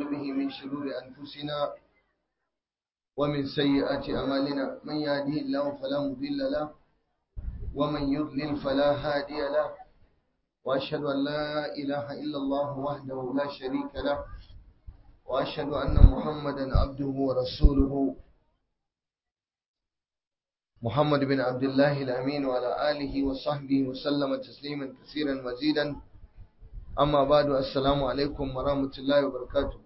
به من شرور أنفسنا ومن سيئات أعمالنا من يهده الله فلا مضل له ومن يضلل فلا هادي له وأشهد أن لا إله إلا الله وحده لا شريك له وأشهد أن محمدا عبده ورسوله محمد بن عبد الله الأمين وعلى آله وصحبه وسلم تسليما كثيرا مزيدا أما بعد السلام عليكم ورحمة الله وبركاته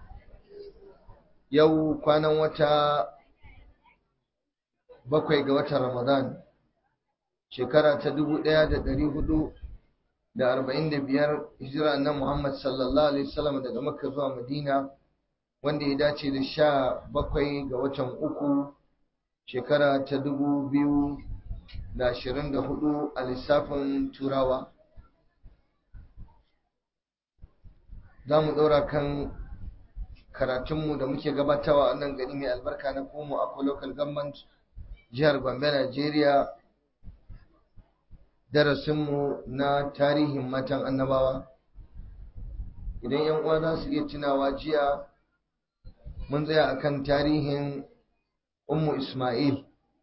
yau kwanan wata bakwai ga watan Ramadan shekara ta dubu ɗaya da ɗari hudu da arba'in da biyar hijira na Muhammad sallallahu alaihi wasallam daga Makka zuwa Madina wanda ya dace da sha bakwai ga watan uku shekara ta dubu biyu da ashirin da hudu a lissafin turawa za mu ɗora kan karatunmu da muke gabatawa a nan gari mai albarka na komo a local government jihar gombe najeriya darasinmu na tarihin matan annabawa idan yan uwa za su iya tunawa jiya mun tsaya akan tarihin ummu isma'il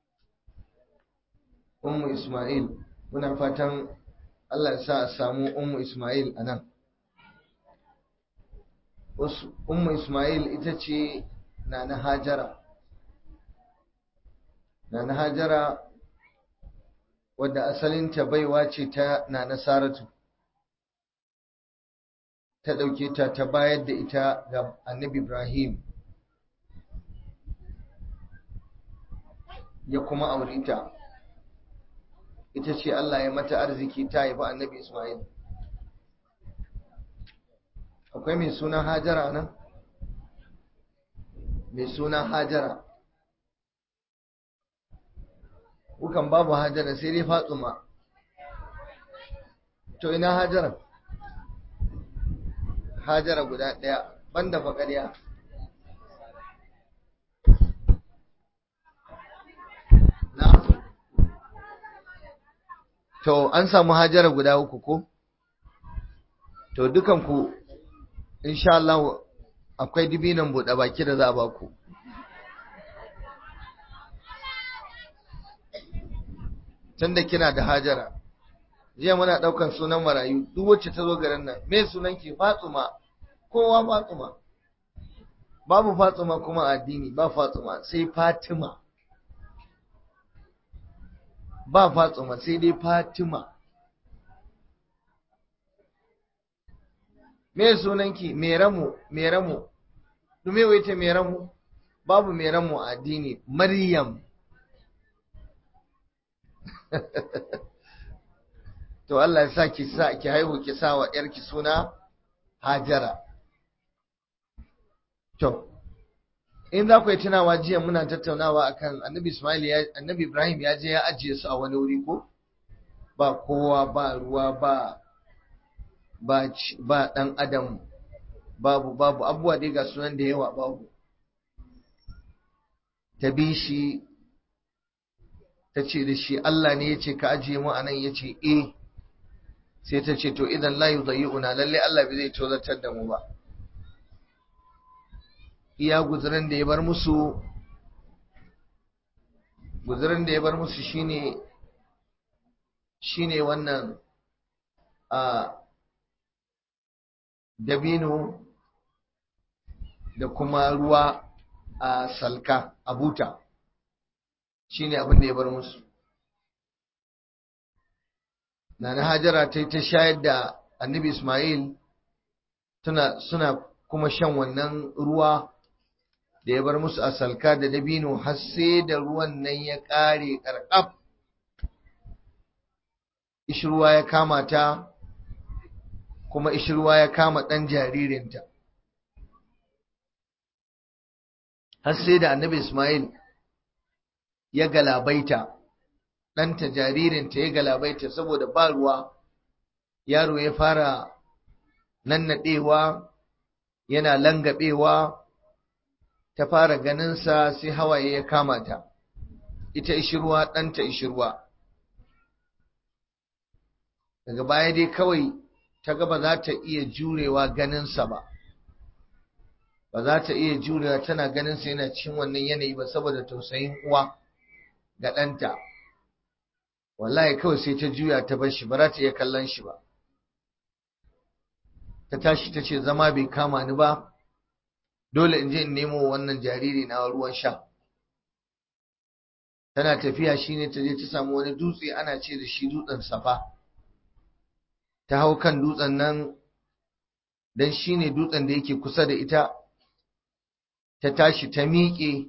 ummu isma'il muna fatan allah ya sa a samu ummu isma'il a nan Ummu Ismail ita ce Nana Hajara. Nana Hajara wadda asalinta baiwa ce ta Nana Saratu. Ta ɗauke ta ta bayar da ita ga Annabi Ibrahim. Ya kuma aure ta. Ita ce Allah ya mata arziki ta haifi Annabi Ismail. akwai mai suna hajara nan mai suna hajara kukan babu hajara sai dai fatsuma to ina hajara hajara guda ɗaya banda faƙariya to an samu hajara guda uku ko to dukanku insha Allah akwai dibinan buɗe baki da za a baku tunda kina da hajara jiya muna ɗaukan sunan marayu duk wacce ta zo garin nan me sunan ki fatsuma kowa fatsuma babu fatsuma kuma addini ba fatsuma sai fatima ba fatsuma sai dai fatima me sunanki meramu meramu dume waita meramu babu meramu a addini maryam to Allah ya sa ki sa ki haihu ki sa wa yarki suna Hajara to in za ku yi tunawa jiya muna tattaunawa akan Annabi Ismail ya Annabi Ibrahim ya je ya ajiye su a wani wuri ko ba kowa ba ruwa ba ba ɗan adam babu babu abubuwa dai ga sunan da yawa babu ta bi shi ta ce da shi Allah ne ya ce ka ajiye mu anan ya ce eh sai ta ce to idan la yudayi'una lalle Allah bai zai tozartar da mu ba iya guzurin da ya bar musu guzurin da ya bar musu shine shine wannan a dabino da kuma ruwa a salka a buta shi ne abin da ya bar musu Nana Hajara ta yi ta shayar da annabi Ismail suna kuma shan wannan ruwa da ya bar musu a salka da dabino har sai da ruwan nan ya ƙare ƙarƙaf ishirwa ya kama ta kuma ishirwa ya kama ɗan jaririnta. Har sai da annabi Ismail ya galabaita, ɗanta jaririnta ya galabaita saboda ba ruwa, yaro ya fara nannaɗewa, yana langabewa, ta fara ganinsa sai hawaye ya kama ta, ita ishirwa ɗanta ishirwa. Daga baya dai kawai ta ga ba za ta iya jurewa ganinsa ba ba za ta iya jurewa tana ganin sa yana cikin wannan yanayi ba saboda tausayin uwa ga ɗanta wallahi kawai sai ta juya ta bar shi ba za ta iya kallon shi ba ta tashi ta ce zama bai kama ni ba dole in je in nemo wannan jariri na ruwan sha tana tafiya shine ta je ta samu wani dutse ana ce da shi dutsen safa ta hau kan dutsen nan dan shine dutsen da yake kusa da ita ta tashi ta miƙe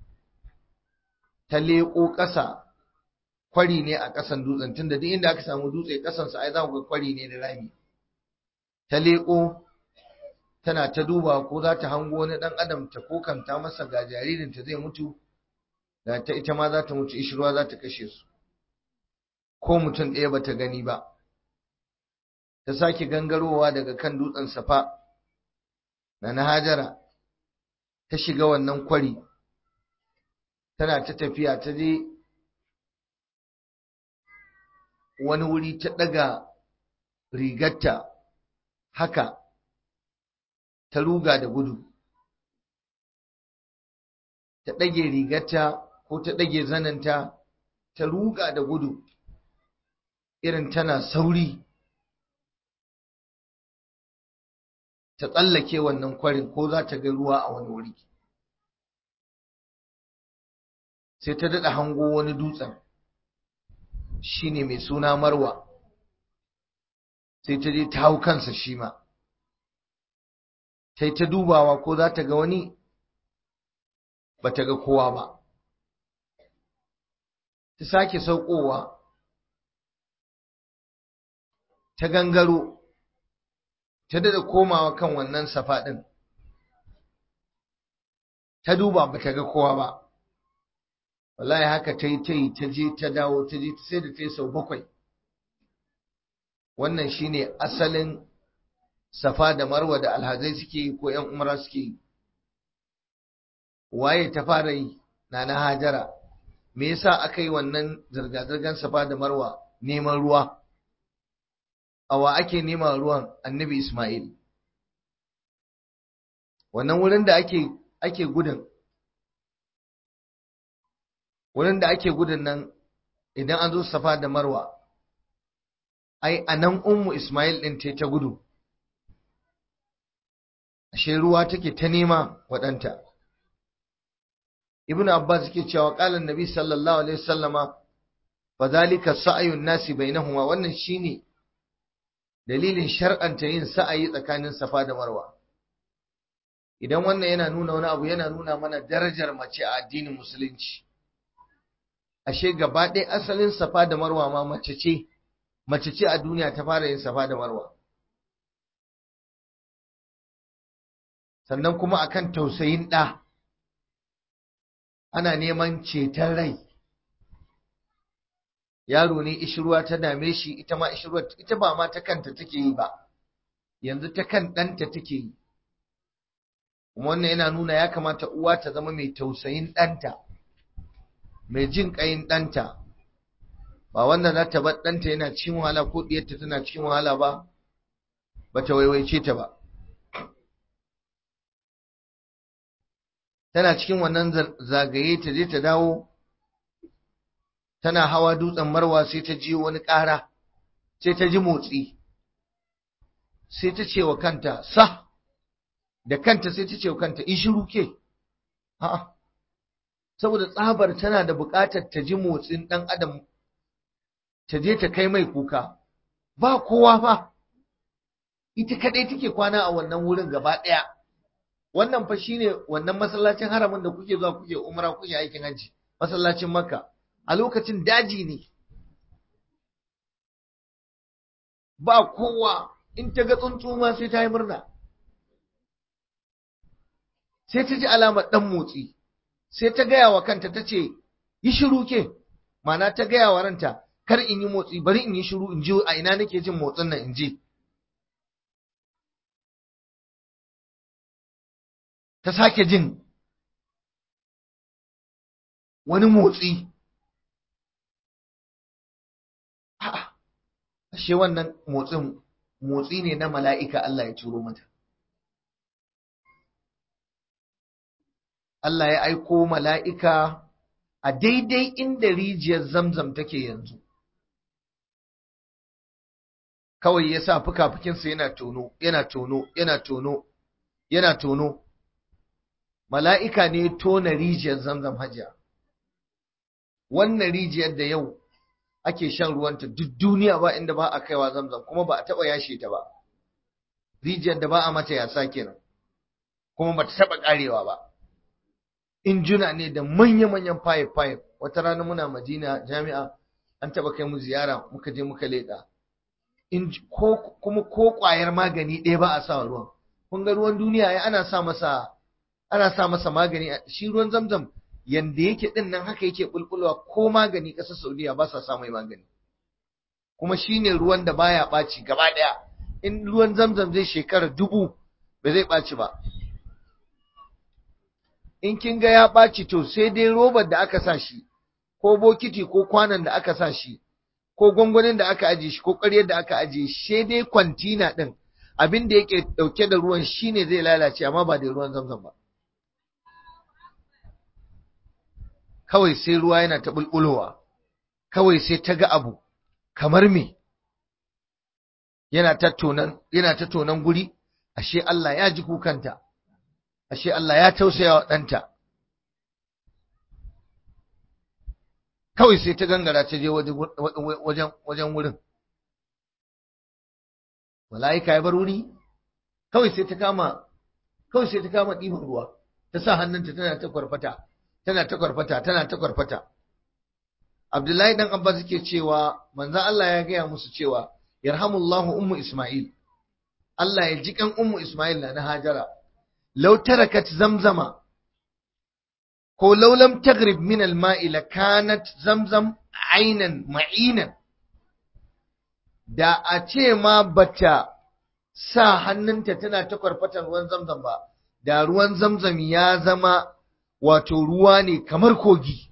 ta leƙo ƙasa kwari ne a ƙasan dutsen tunda duk inda aka samu dutse ƙasansa ai za ku ga kwari ne da rami ta leƙo tana ta duba ko za ta hango wani ɗan adam ta kokanta masa ga jaririnta zai mutu da ta ita ma za ta mutu ishirwa za ta kashe su ko mutum ɗaya ba ta gani ba ta sake gangarowa daga kan dutsen safa na na hajara ta shiga wannan kwari tana ta tafiya ta je wani wuri ta ɗaga rigarta haka ta ruga da gudu ta ɗage rigarta ko ta ɗage zananta ta ruga da gudu irin tana sauri ta tsallake wannan kwarin ko za ta ga ruwa a wani wuri sai ta daɗa hango wani dutsen shi ne mai suna marwa sai ta je ta hau kansa shi ma ta yi ta dubawa ko za ta ga wani ba ta ga kowa ba ta sake saukowa ta gangaro ta daɗa komawa kan wannan safa ɗin ta duba ba ta ga kowa ba wallahi haka ta yi ta yi ta je ta dawo ta je sai da ta yi sau bakwai wannan shine asalin safa da marwa da alhazai suke yi ko ‘yan umara suke yi waye ta fara yi na na hajara me yasa aka yi wannan zirga-zirgar safa da marwa neman ruwa awa ake nema ruwan annabi ismail wannan wurin da ake ake gudun wurin da ake gudun nan idan an zo safa da marwa ai a nan ummu ismail ɗin ta ta gudu ashe ruwa take ta nema waɗanta ibnu abbas yake cewa qala annabi sallallahu alaihi wasallama fa zalika sa'yun nasi bainahuma wannan shine dalilin shar'anta yin sa'ayi tsakanin safa da marwa idan wannan yana nuna wani abu yana nuna mana darajar mace a addinin musulunci ashe gaba ɗaya asalin safa da marwa ma mace ce mace ce a duniya ta fara yin safa da marwa sannan kuma akan tausayin ɗa ana neman ceton rai yaro ne ishirwa ta dame shi ita ma ishirwa ita ba ma ta kanta take yi ba yanzu ta kan ɗanta take yi kuma wannan yana nuna ya kamata uwa ta zama mai tausayin ɗanta mai jin ƙayin ɗanta ba wanda za ta bar ɗanta yana cikin wahala ko ɗiyarta tana cikin wahala ba ba ta waiwaice ta ba tana cikin wannan zagaye ta je ta dawo tana hawa dutsen marwa sai ta ji wani ƙara sai ta ji motsi sai ta ce wa kanta sa da kanta sai ta ce wa kanta in shiru ke a'a saboda tsabar tana da buƙatar ta ji motsin ɗan adam ta je ta kai mai kuka ba kowa ba ita kaɗai take kwana a wannan wurin gaba ɗaya wannan fa shine wannan masallacin haramin da kuke zuwa kuke umra kuke aikin hajji masallacin makka a lokacin daji ne ba kowa in ta ga tsuntsu ma sai ta yi murna sai ta ji alamar ɗan motsi sai ta gaya wa kanta ta ce yi shiru ke mana ta gaya wa ranta kar in yi motsi bari in yi shiru in ji a ina nake jin motsin nan in ji ta sake jin wani motsi ashe wannan motsin motsi ne na mala'ika Allah ya turo mata Allah ya aiko mala'ika a daidai inda rijiyar zamzam take yanzu kawai ya sa fuka-fukinsa yana tono yana tono yana tono yana tono mala'ika ne tona rijiyar zamzam hajiya wannan rijiyar da yau ake shan ruwanta duk duniya ba inda ba a kaiwa zamzam kuma ba a taɓa yashe ta ba rijiyar da ba a mata yasa kenan kuma ba ta taɓa ƙarewa ba injuna ne da manya-manyan fayif-fayif wata rana muna madina jami'a an taɓa kai mu ziyara muka je muka leƙa kuma ko ƙwayar magani ɗaya ba a sa ruwan kun ga ruwan duniya ya ana sa masa ana sa masa magani shi ruwan zamzam yanda yake din nan haka yake bulbulwa ko magani ƙasar Saudiya ba sa sa mai magani kuma shine ruwan da baya ɓaci gaba ɗaya in ruwan zamzam zai shekara dubu ba zai ɓaci ba in kin ga ya ɓaci to sai dai robar da aka sa shi ko bokiti ko kwanan da aka sa shi ko gwangwanin da aka ajiye shi ko ƙaryar da aka ajiye shi dai kwantina ɗin abin da yake ɗauke da ruwan shine zai lalace amma ba da ruwan zamzam ba kawai sai ruwa yana ta bulbulowa kawai sai ta ga abu kamar me yana ta tonan yana ta tonan guri ashe Allah ya ji kukanta ashe Allah ya tausaya wa ɗanta kawai sai ta gangara ta je wajen wajen wurin mala'ika ya bar wuri kawai sai ta kama kawai sai ta kama ɗiban ruwa ta sa hannunta tana ta kwarfata tana ta kwarfata tana ta kwarfata Abdullahi dan Abbas yake cewa manzon Allah ya gaya musu cewa yarhamullahu ummu Isma'il Allah ya ji kan ummu Isma'il na Hajara law tarakat zamzama ko law lam taghrib min al-ma'i lakanat zamzam aynan ma'inan da a ce ma bata sa hannunta tana ta kwarfatan ruwan zamzam ba da ruwan zamzam ya zama wato ruwa ne kamar kogi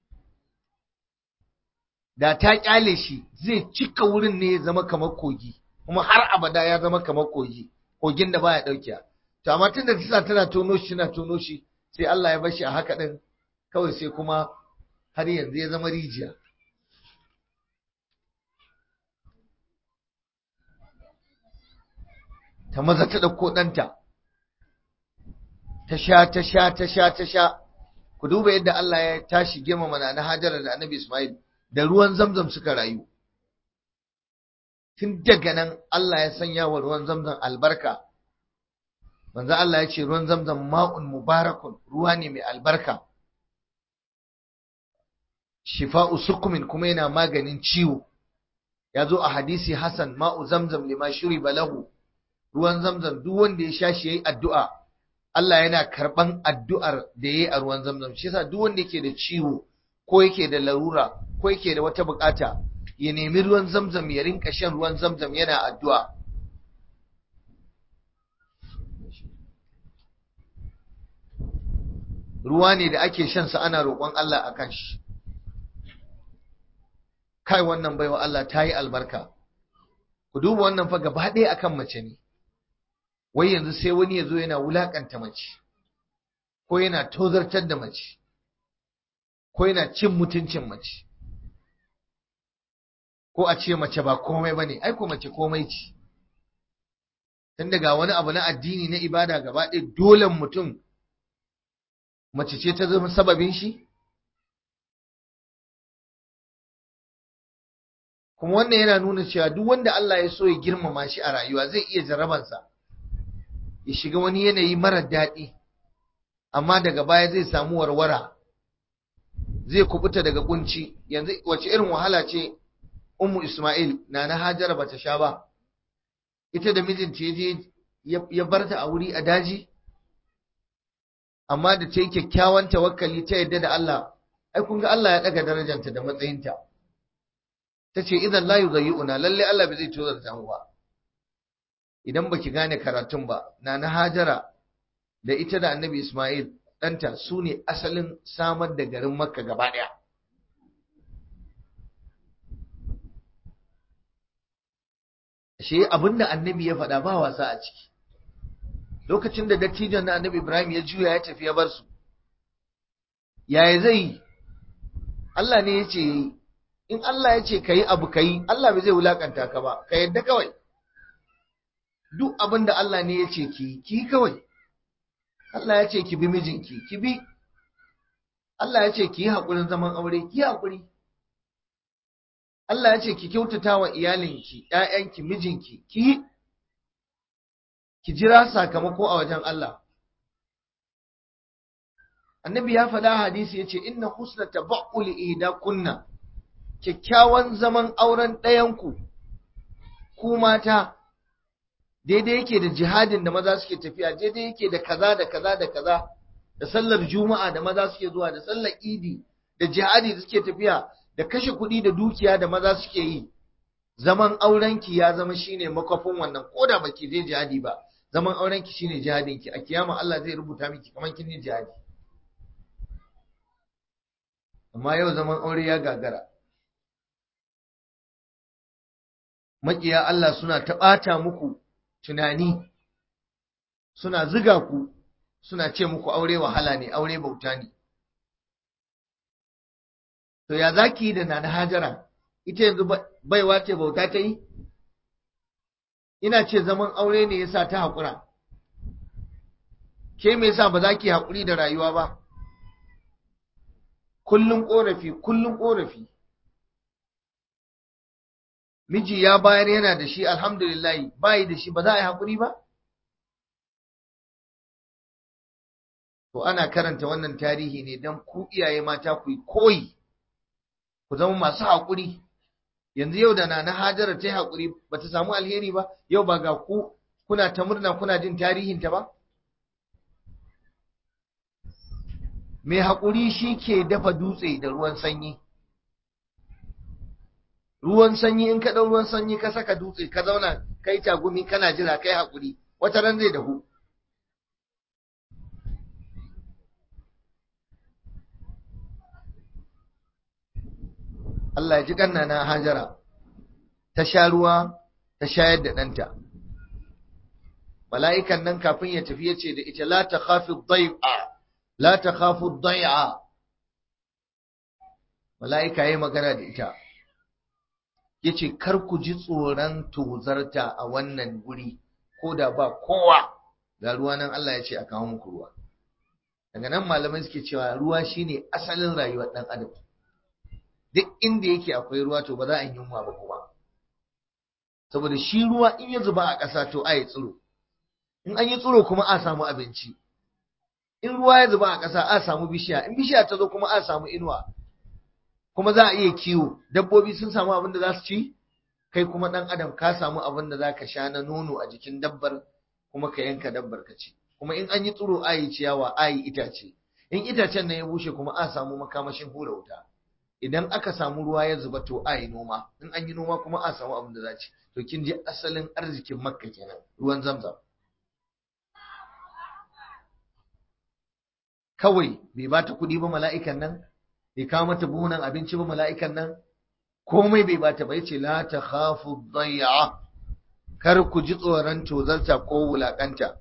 da ta kyale shi zai cika wurin ne ya zama kamar kogi kuma har abada ya zama kamar kogi kogin da baya dauke to amma tunda ta tana tono shi tana tono shi sai Allah ya bar shi a haka din kawai sai kuma har yanzu ya zama rijiya ta maza ta ɗauko ɗanta ta sha ta sha ta sha ta sha ku duba yadda Allah ya tashi girmama na Hajara da Annabi Ismail da ruwan Zamzam suka rayu tun daga nan Allah ya sanya wa ruwan Zamzam albarka manzo Allah ya ce ruwan Zamzam ma'un mubarakun ruwa ne mai albarka shifa'u sukumin kuma yana maganin ciwo ya zo a hadisi Hassan ma'u Zamzam lima shuriba lahu ruwan Zamzam duk wanda ya sha shi yayi addu'a Allah yana karɓan addu'ar da ya yi a ruwan zamzam shi yasa duk wanda yake da ciwo ko yake da larura ko yake da wata bukata ya nemi ruwan zamzam ya rinka shan ruwan zamzam yana addu'a ruwa ne da ake shan sa ana roƙon Allah akan shi kai wannan baiwa Allah ta yi albarka ku duba wannan fa gaba ɗaya akan mace ne wai yanzu sai wani ya zo yana wulakanta mace ko yana tozartar da mace ko yana cin mutuncin mace ko a ce mace ba komai ba ne ai ko mace komai ce tun daga wani abu na addini na ibada gaba ɗaya dole mutum mace ce ta zama sababin shi kuma wannan yana nuna cewa duk wanda Allah ya so ya girmama shi a rayuwa zai iya jarrabansa ya shiga wani yanayi marar daɗi amma daga baya zai samu warwara zai kubuta daga kunci yanzu wace irin wahala ce ummu Ismail na na Hajara bata sha ba ita da mijinta ya je ya barta a wuri a daji amma da ta yi kyakkyawan tawakkali ta yadda da Allah ai kun ga Allah ya daga darajanta da matsayinta ta ce idan la yuzayi'una lalle Allah bai zai tozarta mu ba idan baki gane karatun ba na na Hajara da ita da Annabi Ismail ɗanta su ne asalin samar da garin Makka gaba ɗaya shi abinda Annabi ya faɗa ba wasa a ciki lokacin da dattijon na Annabi Ibrahim ya juya ya tafi ya bar su yaya zai yi Allah ne ya ce in Allah ya ce ka yi abu ka yi Allah bai zai wulakanta ka ba ka yadda kawai duk abin da Allah ne ya ce ki ki kawai Allah ya ce ki bi mijinki ki bi Allah ya ce ki yi haƙurin zaman aure ki yi haƙuri Allah ya ce ki kyautata wa iyalinki ‘ya'yanki mijinki ki ki jira sakamako a wajen Allah annabi ya faɗa hadisi ya ce inna husna tabaqquli ihda kunna kyakkyawan zaman auren ɗayanku ku mata daidai yake da jihadin da maza suke tafiya daidai yake da kaza da kaza da kaza da sallar juma'a da maza suke zuwa da sallar idi da jihadi da suke tafiya da kashe kuɗi da dukiya da maza suke yi zaman aurenki ya zama shine makwafin wannan ko da baki je jihadi ba zaman aurenki shine jihadinki a kiyama Allah zai rubuta miki kamar kin yi jihadi amma yau zaman aure ya gagara maƙiya Allah suna ta ɓata muku tunani suna ziga ku suna ce muku aure wahala ne aure bauta ne to ya zaki yi da nana hajara ita yanzu baiwa ce bauta ta yi ina ce zaman aure ne yasa ta haƙura ke me yasa ba za ki haƙuri da rayuwa ba kullum ƙorafi kullum ƙorafi miji ya bayar yana da shi alhamdulillah bayi da shi ba za a yi haƙuri ba to ana karanta wannan tarihi ne don ku iyaye mata ku yi koyi ku zama masu haƙuri yanzu yau da na hajara ta yi haƙuri ba ta samu alheri ba yau ba ga ku kuna ta murna kuna jin tarihinta ba mai haƙuri shi ke dafa dutse da ruwan sanyi ruwan sanyi in ka ɗau ruwan sanyi ka saka dutse ka zauna kai tagumi kana jira kai haƙuri wata ran zai dahu Allah ya ji ƙanna na hajara ta sha ruwa ta shayar da ɗanta mala'ikan nan kafin ya tafi ya ce da ita la ta khafi dai'a la ta khafi dai'a mala'ika ya magana da ita ya ce kar ku ji tsoron tozarta a wannan guri ko da ba kowa ga ruwa nan Allah ya ce a kawo muku ruwa daga nan malamai suke cewa ruwa shine asalin rayuwar ɗan adam duk inda yake akwai ruwa to ba za a yi yunwa ba kuma saboda shi ruwa in ya zuba a ƙasa to a yi tsiro in an yi tsiro kuma a samu abinci in ruwa ya zuba a ƙasa a samu bishiya in bishiya ta zo kuma a samu inuwa kuma za a iya kiwo dabbobi sun samu abin da za su ci kai kuma ɗan adam ka samu abin da za ka sha na nono a jikin dabbar kuma ka yanka dabbar ka ci kuma in an yi tsiro a yi ciyawa a yi itace in itacen nan ya bushe kuma a samu makamashin hura wuta idan aka samu ruwa ya zuba to a yi noma in an yi noma kuma a samu abin da za ci to kin ji asalin arzikin makka kenan ruwan zamzam kawai bai ba ta kuɗi ba mala'ikan nan bai kawo mata buhunan abinci ba mala'ikan nan komai bai bata ba yace la ta khafu dayya kar ku ji tsoron tozarta ko wulakanta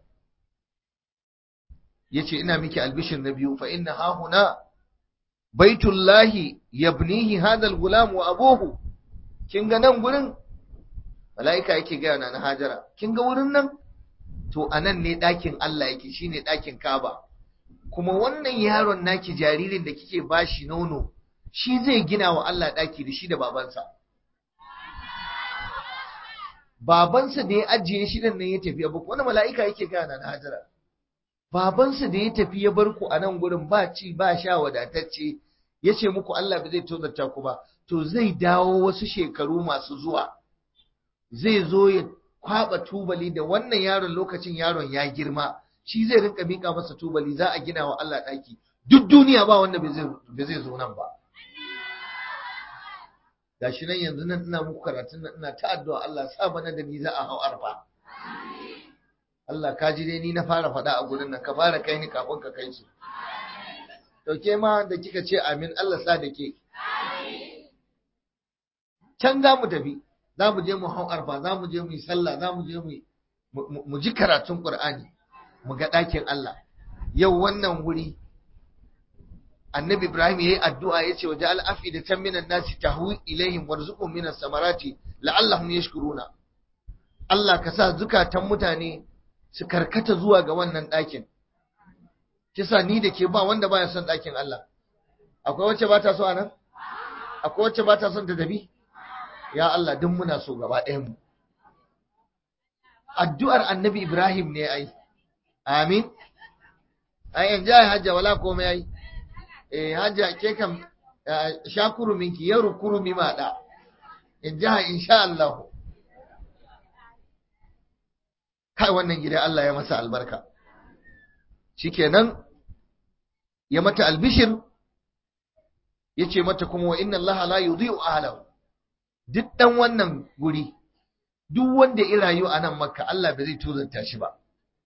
yace ina miki albishir na biyu fa inna ha huna baitullahi yabnihi hadha alghulam wa abuhu kin ga nan gurin mala'ika yake ga na Hajara kin ga wurin nan to anan ne ɗakin Allah yake shine ɗakin Kaaba kuma wannan yaron naki jaririn da kike bashi nono shi zai gina wa Allah ɗaki da shi da babansa babansa da ya ajiye shi nan ya tafi abu wani mala'ika yake gana na Hajara babansa da ya tafi ya bar ku a nan gurin ba ci ba sha wadatacce ya ce muku Allah ba zai tozarta ku ba to zai dawo wasu shekaru masu zuwa zai zo ya kwaba tubali da wannan yaron lokacin yaron ya girma shi zai rinka mika masa tubali za a gina wa Allah ɗaki duk duniya ba wanda bai zai zo nan ba gashi nan yanzu nan ina muku karatun nan ina ta addu'a Allah sa bana da ni za a hau arfa Allah ka ji dai ni na fara faɗa a gurin nan ka fara kai ni kafin ka kai su to ke ma da kika ce amin Allah sa da ke can za mu tafi za mu je mu hau arfa za mu je mu yi sallah za mu je mu ji karatun Qur'ani mu ga ɗakin Allah yau wannan wuri annabi Ibrahim yayi addu'a yace wa ja'al afidatan minan nasi tahwi ilaihim warzuqhum minas samarati la'allahum yashkuruna Allah ka sa zukatan mutane su karkata zuwa ga wannan ɗakin kisa ni da ke ba wanda baya son ɗakin Allah akwai wacce ba ta so a nan akwai wacce ba ta son ta tafi ya Allah duk muna so gaba ɗayan mu addu'ar annabi Ibrahim ne ai amin ai in ja hajja wala komai ai eh hajja ke kam shakuru minki yaru kurumi ma da in ja insha Allah kai wannan gida Allah ya masa albarka shikenan ya mata albishir yace mata kuma wa inna Allah la yudhi'u ahlahu duk dan wannan guri duk wanda ya rayu a nan makka Allah bai zai tozanta shi ba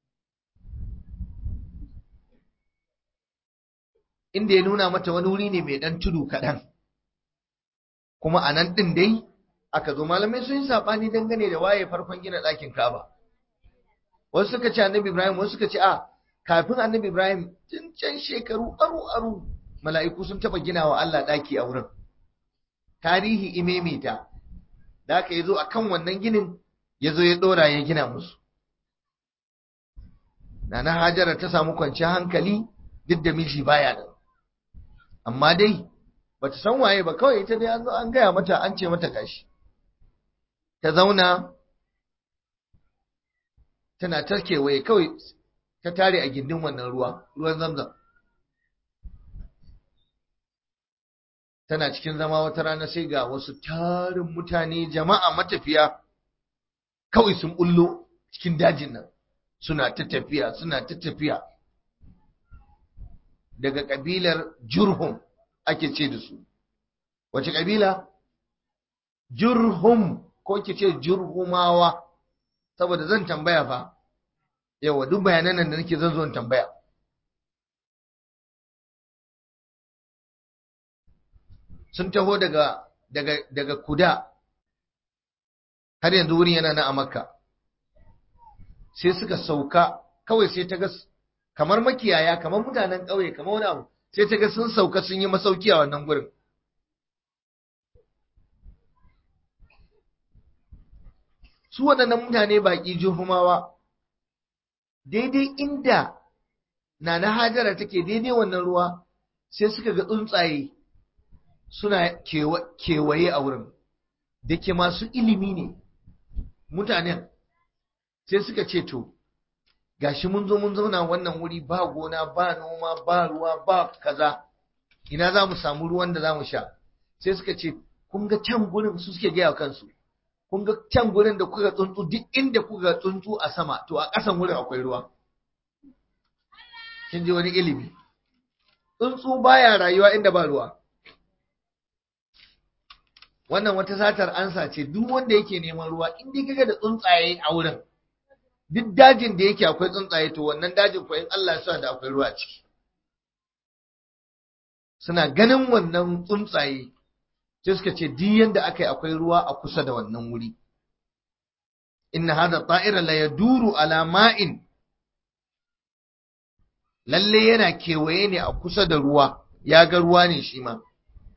inda ya nuna mata wani wuri ne mai dan tudu kaɗan kuma a nan ɗin dai aka zo malamai sun yi saɓani dangane da waye farkon gina ɗakin kaba wasu suka ce annabi ibrahim wasu suka ce a kafin annabi ibrahim tun can shekaru aru aru mala'iku sun taɓa gina wa Allah ɗaki a wurin tarihi imemita da aka yi zo a kan wannan ginin ya zo ya ɗora ya gina musu Nana Hajara ta samu kwanciyar hankali duk da miji baya nan amma dai bata san waye ba kawai ita dai an zo an gaya mata an ce mata gashi ta zauna tana ta kewaye kawai ta tare a gindin wannan ruwa ruwan zamzam tana cikin zama wata rana sai ga wasu tarin mutane jama'a matafiya kawai sun bullo cikin dajin nan suna ta tafiya suna ta tafiya daga kabilar jurhum ake ce da su wace kabila jurhum ko ke ce jurhumawa saboda zan tambaya fa yawa duk bayanan nan da nake zan zo tambaya sun taho daga daga daga kuda har yanzu wurin yana na a makka sai suka sauka kawai sai ta ga kamar makiyaya kamar mutanen ƙauye kamar wani abu sai ta ga sun sauka sun yi masauki a wannan gurin su waɗannan mutane baƙi juhumawa daidai inda na na hajara take daidai wannan ruwa sai suka ga tsuntsaye suna kewaye a wurin da ke masu ilimi ne mutanen sai suka ce to gashi mun zo mun zauna wannan wuri ba gona ba noma ba ruwa ba kaza ina za mu samu ruwan da za mu sha sai suka ce kun ga can gurin su suke gaya kansu kun ga can gurin da kuka tsuntsu duk inda kuka tsuntsu a sama to a ƙasan wurin akwai ruwa kin ji wani ilimi tsuntsu baya rayuwa inda ba ruwa wannan wata satar ansa ce duk wanda yake neman ruwa in dai kaga da tsuntsaye a wurin duk dajin da yake akwai tsuntsaye to wannan dajin ko in Allah ya sa da akwai ruwa ciki suna ganin wannan tsuntsaye sai suka ce duk yanda aka yi akwai ruwa a kusa da wannan wuri inna hadha ta'ira la yaduru ala ma'in lalle yana kewaye ne a kusa da ruwa ya ga ruwa ne shi ma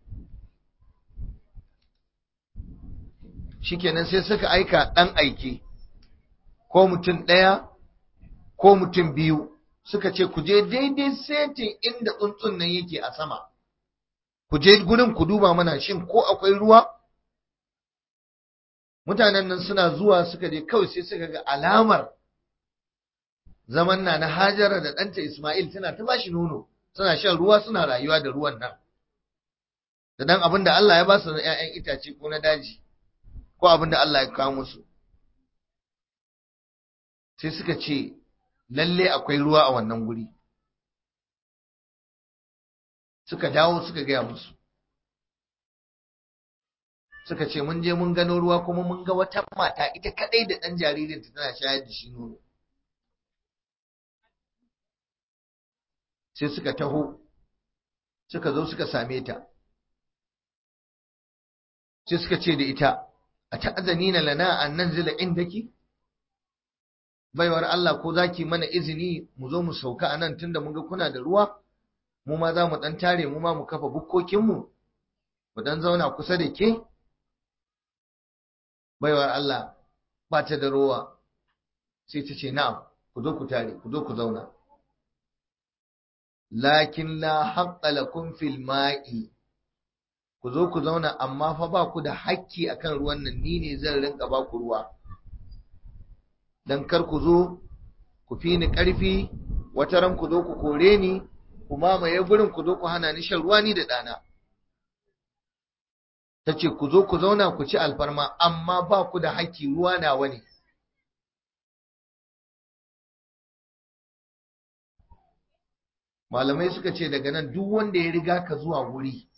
shikenan sai suka aika ɗan aike ko mutum ɗaya ko mutum biyu suka ce ku je daidai setin inda tsuntsun nan yake a sama ku je gurin ku duba mana shin ko akwai ruwa mutanen nan suna zuwa suka je kawai sai suka ga alamar zaman na na hajara da ɗanta ismail tana ta bashi nono suna shan ruwa suna rayuwa da ruwan nan da dan abin da Allah ya ba su na 'ya'yan itace ko na daji ko abin da Allah ya kawo musu sai suka ce lalle akwai ruwa a wannan guri suka dawo suka gaya musu suka ce mun je mun gano ruwa kuma mun ga wata mata ita kadai da ɗan jaririnta tana shayar da shi nono sai suka taho suka zo suka same ta sai suka ce da ita a ta'azanina lana an nanzila indaki baiwar Allah ko zaki mana izini mu zo mu sauka anan tunda mun ga kuna da ruwa mu ma za mu ɗan tare mu ma mu kafa bukkokinmu mu ɗan zauna kusa da ke baiwar Allah ba ta da rowa sai ta ce na'am ku zo ku tare ku zo ku zauna lakin la haqqa lakum fil ma'i ku zo ku zauna amma fa ba ku da hakki akan ruwan nan ni ne zan rinka ba ku ruwa dan kar ku zo ku fi ni ƙarfi wata ran ku zo ku kore ni ku mamaye gurin ku zo ku hana ni shan ruwa ni da ɗana ta ce ku zo ku zauna ku ci alfarma amma ba ku da haƙƙi ruwa nawa ne malamai suka ce daga nan duk wanda ya riga ka zuwa wuri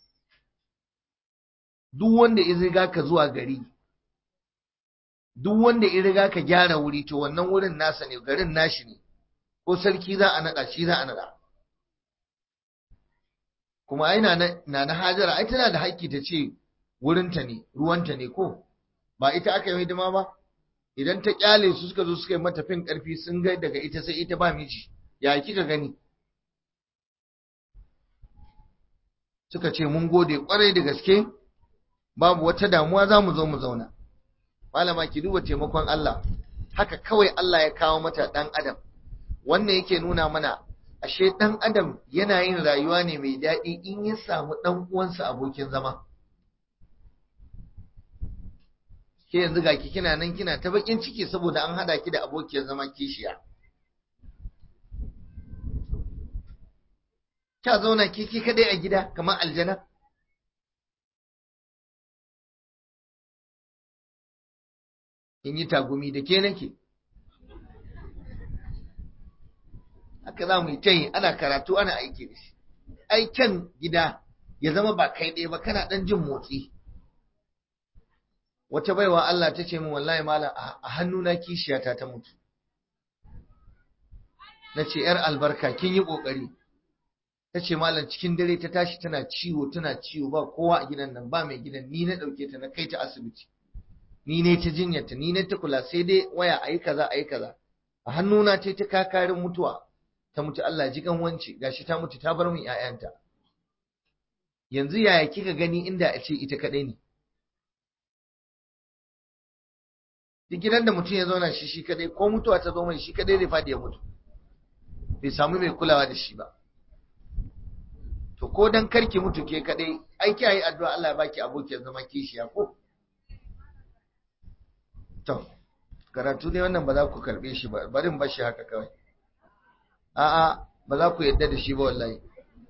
duk wanda ya riga ka zuwa gari duk wanda ya riga ka gyara wuri to wannan wurin nasa ne garin nashi ne ko sarki za a naɗa shi za a naɗa kuma ai na na hajara ai tana da haƙƙi ta ce wurinta ne ruwanta ne ko ba ita aka yi hidima ba idan ta kyale su suka zo suka yi mata fin ƙarfi sun ga daga ita sai ita ba miji ya kika gani suka ce mun gode kwarai da gaske babu wata damuwa za mu zo mu zauna malama ki duba taimakon Allah haka kawai Allah ya kawo mata ɗan adam wannan yake nuna mana ashe ɗan adam yana yin rayuwa ne mai daɗi in ya samu ɗan uwansa abokin zama ke yanzu ga ki kina nan kina ta bakin ciki saboda an hada ki da abokiyar zama kishiya kya zauna ki ki kadai a gida kamar aljana in yi tagumi da ke nake haka za mu yi ta yi ana karatu ana aiki da shi aiken gida ya zama ba kai ɗaya ba kana ɗan jin motsi wata baiwa Allah ta ce min wallahi malam a hannuna kishiyata ta mutu na ce ‘yar albarka kin yi ƙoƙari ta ce malam cikin dare ta tashi tana ciwo tana ciwo ba kowa a gidan nan ba mai gidan ni na ɗauke ta na kai ta asibiti ni ne ta jinyarta ni ne ta kula sai dai waya a yi kaza a yi kaza a hannuna ta ta kakarin mutuwa ta mutu Allah ji kan wance gashi ta mutu ta bar min ‘ya'yanta yanzu yaya kika gani inda a ce ita kaɗai ne duk gidan da mutum ya zauna shi shi kadai ko mutuwa ta zo mai shi kadai zai fadi ya mutu bai samu mai kulawa da shi ba to ko dan karki mutu ke kadai ai kiyaye addu'a Allah ya baki abokiyar zama kishiya ko to karatu ne wannan ba za ku karbe shi ba barin ba shi haka kawai a'a ba za ku yadda da shi ba wallahi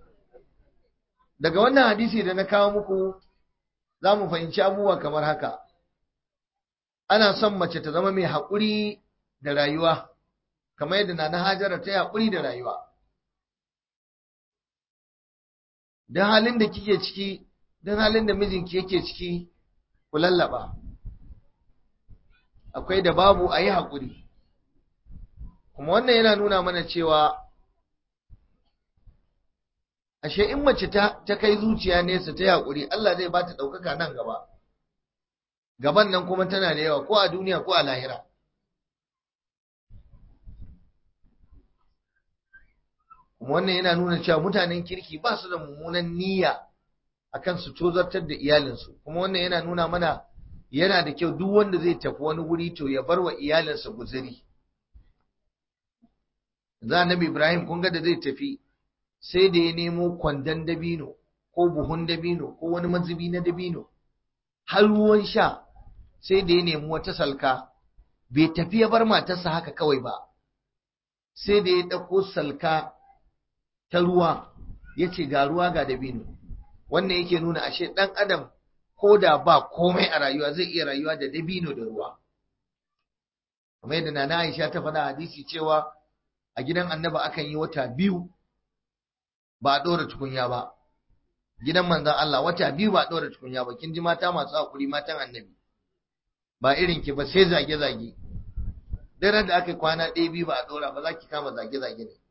daga wannan hadisi da na kawo muku za mu fahimci abubuwa kamar haka ana son mace ta zama mai haƙuri da rayuwa kamar yadda na na hajara ta yi haƙuri da rayuwa don halin da kike ciki don halin da mijinki yake ciki ku lallaba akwai da babu a yi haƙuri kuma wannan yana nuna mana cewa ashe in mace ta kai zuciya nesa ta yi haƙuri Allah zai ba ta ɗaukaka nan gaba gaban nan kuma tana da yawa ko a duniya ko a lahira wannan yana nuna cewa mutanen kirki ba su da mummunan niyya akan su tozartar da iyalinsu kuma wannan yana nuna mana yana da kyau duk wanda zai tafi wani wuri to ya bar wa iyalinsa guzuri za nabi ibrahim kun ga da zai tafi sai da ya nemo kwandon dabino ko buhun dabino ko wani mazubi na dabino har ruwan sha sai da ya nemi wata salka bai tafi ya bar matarsa haka kawai ba sai da ya ɗauko salka ta ruwa ya ce ga ruwa ga dabino wannan yake nuna ashe ɗan adam ko da ba komai a rayuwa zai iya rayuwa da dabino da ruwa kamar yadda nana Aisha ta faɗa hadisi cewa a gidan annaba akan yi wata biyu ba a ɗora tukunya ba gidan manzon Allah wata biyu ba a ɗora tukunya ba kin ji mata masu hakuri matan annabi ba irin ki ba sai zage-zage daren da aka kwana ɗaya biyu ba a ɗora ba za ki kama zage-zage ne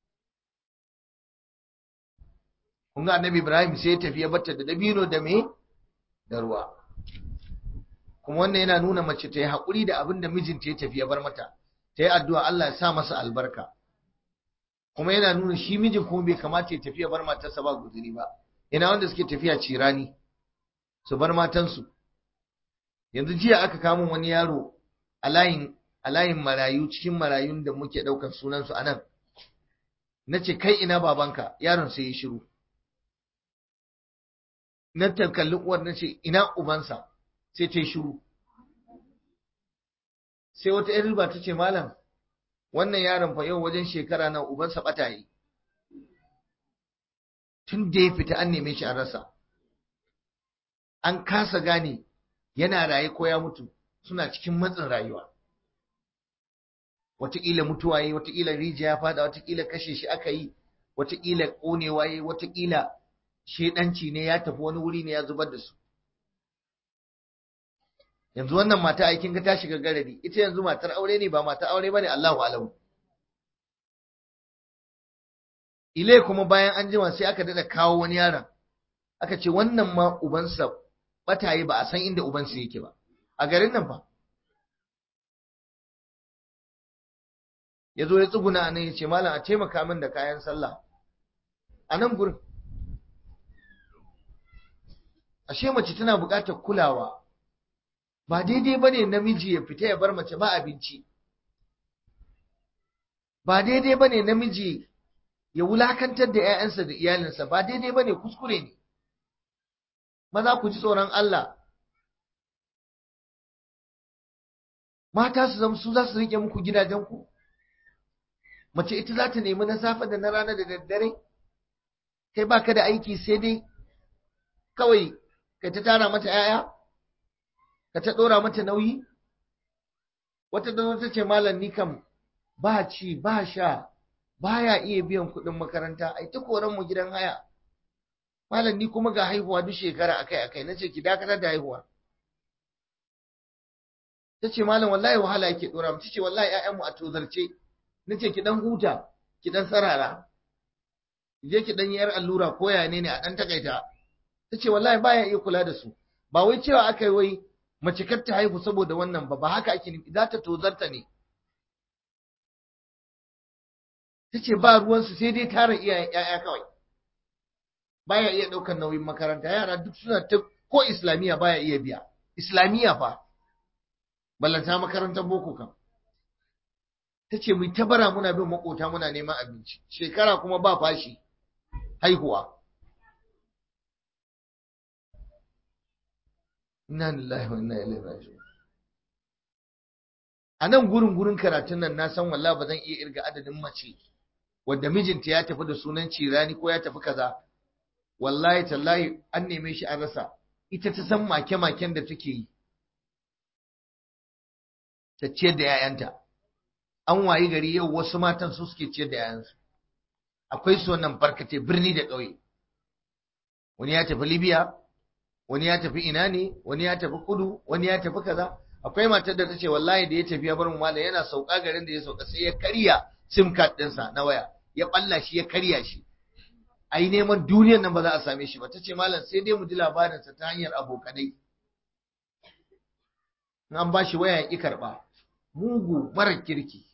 kun ga annabi Ibrahim sai ya tafi ya batta da dabino da me da ruwa kuma wannan yana nuna mace ta yi haƙuri da abin da mijinta ya tafi ya bar mata ta yi addu'a Allah ya sa masa albarka kuma yana nuna shi mijin kuma bai kamata ya tafiya bar matarsa ba guzuri ba ina wanda suke tafiya cirani su bar matansu yanzu jiya aka kamo wani yaro a layin a layin marayu cikin marayun da muke ɗaukar sunansu a nan na ce kai ina babanka yaron sai ya shiru na kalli uwar na ce ina ubansa sai ta yi shiru sai wata ‘yan riba ta ce malam wannan yaron fa yau wajen shekara na ubansa ɓata yi tun da ya fita an neme shi an rasa an kasa gane yana raye ko ya mutu suna cikin matsin rayuwa wataƙila mutuwa yi wataƙila rijiya ya fada wataƙila kashe shi aka yi wataƙila ƙonewa yi wataƙila shedanci ne ya tafi wani wuri ne ya zubar da su yanzu wannan mata aikin ga ta shiga garari ita yanzu matar aure ne ba matar aure bane Allahu alamu ile kuma bayan an jima sai aka dada kawo wani yaron aka ce wannan ma ubansa bataye ba a san inda ubansa yake ba a garin nan fa ya zo ya tsuguna a nan ya ce malam a taimaka min da kayan sallah a nan gurin ashe mace tana buƙatar kulawa ba daidai ba ne namiji ya fita ya bar mace ba abinci ba daidai ba ne namiji ya wulakantar da 'ya'yansa da iyalinsa ba daidai ba ne kuskure ne maza ku ji tsoron Allah mata su zama su za su rike muku gidajenku mace ita za ta nemi na safe da na rana da daddare kai baka da aiki sai dai kawai ka ta tara mata 'ya'ya ka ta ɗora mata nauyi wata da ta ce malam ni kam ba ci ba sha baya iya biyan kuɗin makaranta ai ta koran mu gidan haya malam ni kuma ga haihuwa duk shekara akai akai nace ki dakatar da haihuwa tace malam wallahi wahala yake dora mu tace wallahi ƴaƴanmu a tozarce nace ki dan huta ki dan sarara je ki dan yar allura ko ya ne ne a dan takaita tace wallahi baya iya kula da su ba wai cewa akai wai mace kar ta haihu saboda wannan ba ba haka ake nufi za ta tozarta ne tace ba ruwansu sai dai tara iyayen ƴaƴa kawai baya iya ɗaukar nauyin makaranta yara duk suna ta ko islamiyya baya iya biya islamiyya fa ballanta makarantar boko kam ta ce mu tabara muna bin makota muna neman abinci shekara kuma ba fashi haihuwa inna lillahi wa inna ilaihi raji'un a nan gurin gurin karatun nan na san wallahi ba zan iya irga adadin mace wanda mijinta ya tafi da sunan cirani ko ya tafi kaza wallahi tallahi an neme shi an rasa ita ta san make-maken da take yi ta ciyar da 'ya'yanta an wayi gari yau wasu matan su suke ciyar da 'ya'yansu akwai su wannan barkace birni da ƙauye wani ya tafi libya wani ya tafi ina ne wani ya tafi kudu wani ya tafi kaza akwai matar da ta ce wallahi da ya tafi ya bar mu mala yana sauka garin da ya sauka sai ya karya sim card ɗinsa na waya ya balla shi ya karya shi a yi neman duniyar nan ba za a same shi ba ta ce malam sai dai mu ji labarinsa ta hanyar abokanai in an ba shi waya ya ƙi karɓa mugu marar kirki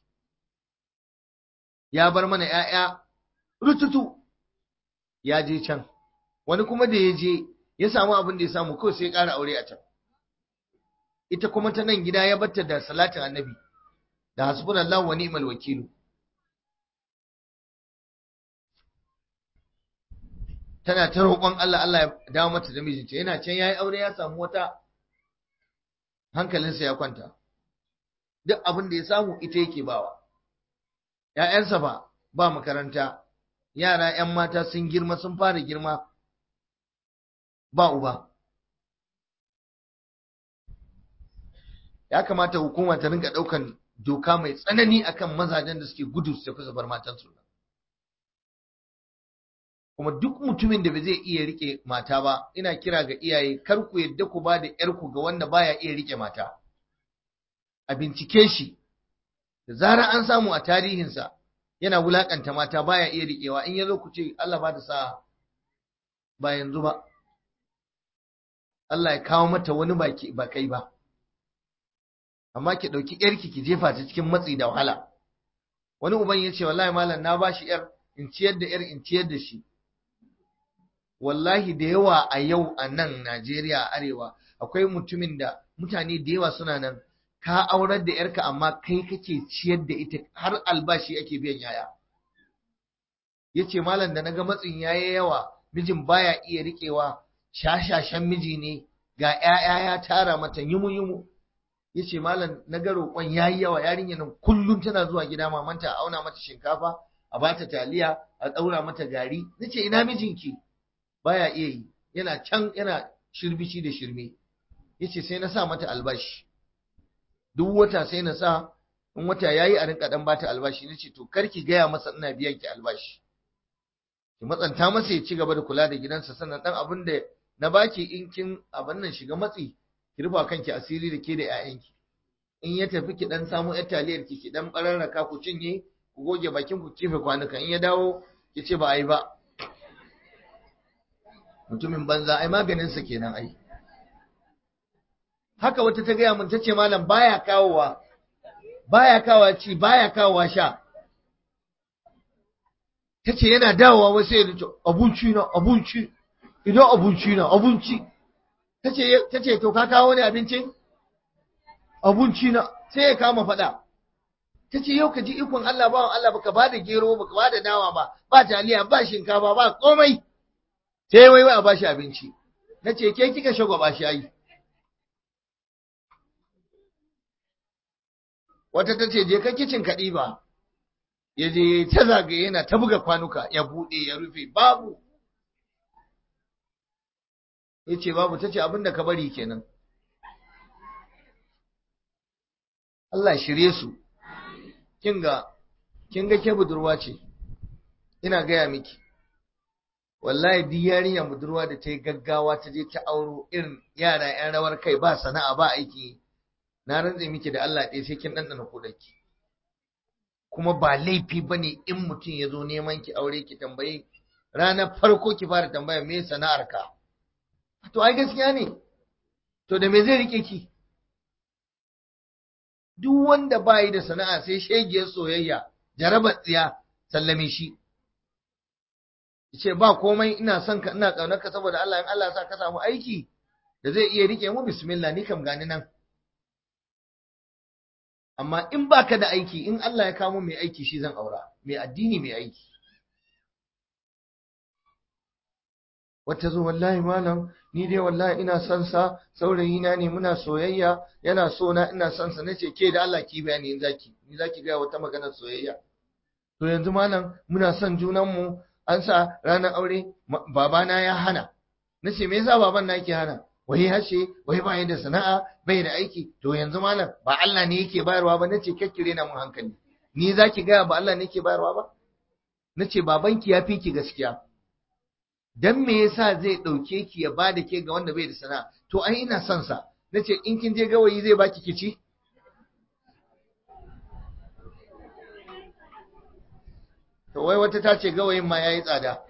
ya bar mana ‘ya'ya rututu ya je can wani kuma da ya je ya samu abin da ya samu kawai sai ya ƙara aure a can ita kuma ta nan gida ya batta da salatin annabi da hasbunallahu wa ni'mal wakilu tana ta roƙon Allah Allah ya dawo mata da mijinta yana can yayi aure ya samu wata hankalinsa ya kwanta duk abin da ya samu ita yake bawa ‘ya'yansa ba ba makaranta yara ‘yan mata sun girma sun fara girma ba uba ya kamata hukuma ta rinka ɗaukan doka mai tsanani akan mazajen da suke gudu su tafi su bar matansu kuma duk mutumin da ba zai iya rike mata ba ina kira ga iyaye kar ku yadda ku ba da ‘yarku ga wanda baya iya rike mata a bincike shi da zarar an samu a tarihinsa yana wulakanta mata baya iya riƙewa in ya zo ku ce Allah ba da sa'a ba yanzu ba Allah ya kawo mata wani baki ba kai ba amma ki ɗauki ‘yarki ki jefa ta cikin matsi da wahala wani uban ya ce wallahi malam na ba shi ‘yar in ciyar da yar in ciyar da shi wallahi da yawa a yau a nan Najeriya a arewa akwai mutumin da mutane da yawa suna nan ka aurar da yarka amma kai kake ciyar da ita har albashi ake biyan yaya yace malam da naga matsin yayi yawa mijin baya iya riƙewa shashashan miji ne ga ƴaƴa ya tara mata yumu yumu yace malam na ga roƙon yayi yawa yarinya nan kullum tana zuwa gida mamanta a auna mata shinkafa a bata taliya a ɗaura mata gari nace ina mijinki baya iya yi yana can yana shirbici da shirme yace sai na sa mata albashi duk wata sai na sa in wata yayi a rinka dan bata albashi nace to karki gaya masa ina biyan ki albashi ki matsanta masa ya ci gaba da kula da gidansa sannan dan abin da na baki in kin abin nan shiga matsi ki rufa kanki asiri da ke da ƴaƴanki in ya tafi ki dan samu ƴar taliyar ki ki dan bararraka ku cinye ku goge bakin ku kife kwanuka in ya dawo ki ce ba ai ba mutumin banza ai maganin sa kenan ai haka wata ta gaya mun ta ce malam baya kawowa baya kawowa ci baya kawowa sha ta ce yana dawowa wasu ya ce abinci na abinci idan abinci na abinci ta ce to ka kawo ne abincin abinci na sai ya kama faɗa ta ce yau ka ji ikon Allah ba Allah baka ba da gero baka ba da dawa ba ba taliya ba shinkafa ba komai sai wai wai a bashi abinci na ce ke kika shagwaba shi ayi wata ta ce je ka kicin kaɗi ba ya je ta zagaye yana ta buga kwanuka ya buɗe ya rufe babu ya ce babu ta ce abinda ka bari kenan Allah shirye su kinga kinga ke budurwa ce ina gaya miki wallahi duk yarinya budurwa da ta yi gaggawa ta je ta auro irin yara yan rawar kai ba sana'a ba aiki na rantse miki da Allah ɗaya sai kin ɗanɗana kuɗaki kuma ba laifi ba ne in mutum ya zo neman ki aure ki tambayi ranar farko ki fara tambaya me sana'ar ka to ai gaskiya ne to da me zai rike ki duk wanda ba yi da sana'a sai shegiyar soyayya jarabar tsiya sallame shi ce ba komai ina son ka ina kaunar ka saboda Allah in Allah ya sa ka samu aiki da zai iya rike mu bismillah ni kam gani nan amma in baka da aiki in Allah ya kamo mai aiki shi zan aura mai addini mai aiki wata zo wallahi malam ni dai wallahi ina son sa saurayi na ne muna soyayya yana so na ina son sa nace ke da Allah ki bayani in zaki ni zaki ga wata magana soyayya to yanzu malam muna son junan mu an sa ranar aure babana ya hana nace me yasa baban na yake hana wai hashe wai ba da sana'a bai da aiki to yanzu malam ba Allah ne yake bayarwa ba nace kakkire na mun hankali ni zaki ga ba Allah ne yake bayarwa ba nace babanki ya fi ki gaskiya dan me yasa zai dauke ki ya bada ke ga wanda bai da sana'a to ai ina son sa nace in kin je gawayi zai baki kici to wai wata ta ce gawayin ma yayi tsada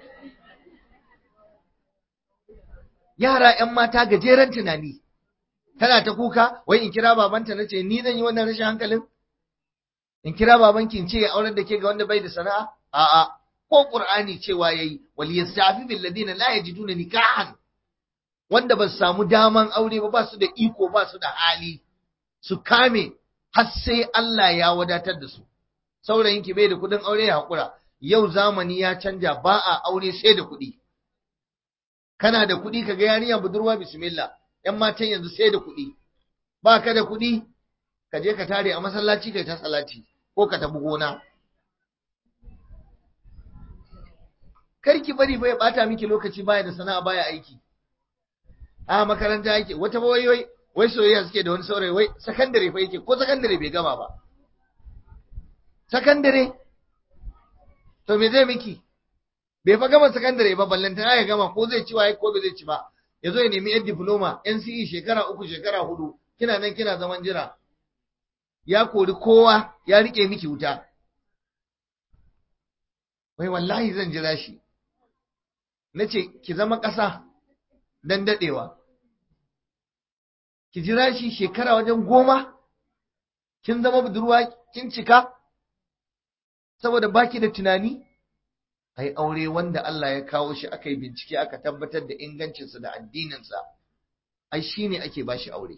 yara ‘yan mata gajeren tunani, tana ta kuka, wai in kira babanta na ce, ni zan yi wannan rashin hankalin? In kira babanki in ce ya aurar da ke ga wanda bai da sana'a? A'a, ko Ƙur'ani cewa ya yi, wali ya shafi bin ladina la ya ji duna nikahan, wanda ba su samu daman aure ba, ba su da iko, ba su da hali, su kame har sai Allah ya wadatar da su. Saurayinki bai da kuɗin aure ya haƙura, yau zamani ya canja ba a aure sai da kuɗi. kana da kuɗi ka ga yarinya budurwa bismillah ‘yan matan yanzu sai da kuɗi ba ka da kuɗi ka je ka tare a masallaci kai ta salati ko ka tabi gona karki bari bai bata miki lokaci baya da sana'a baya aiki a makaranta yake wata wai wai wai soyayya suke da wani saurayi wai sakandare fa yake ko sakandare bai gama ba sakandare to me zai miki bai fa gama sakandare ba ballantana ya gama ko zai ci waye ko bai zai ci ba ya zo ya nemi yan diploma NCE shekara uku shekara hudu kina nan kina zaman jira ya kori kowa ya rike miki wuta wai wallahi zan jira shi na ce ki zama ƙasa don daɗewa ki jira shi shekara wajen goma kin zama budurwa kin cika saboda baki da tunani a yi aure wanda Allah ya kawo shi aka yi bincike aka tabbatar da ingancinsa da addininsa ai shi ne ake ba shi aure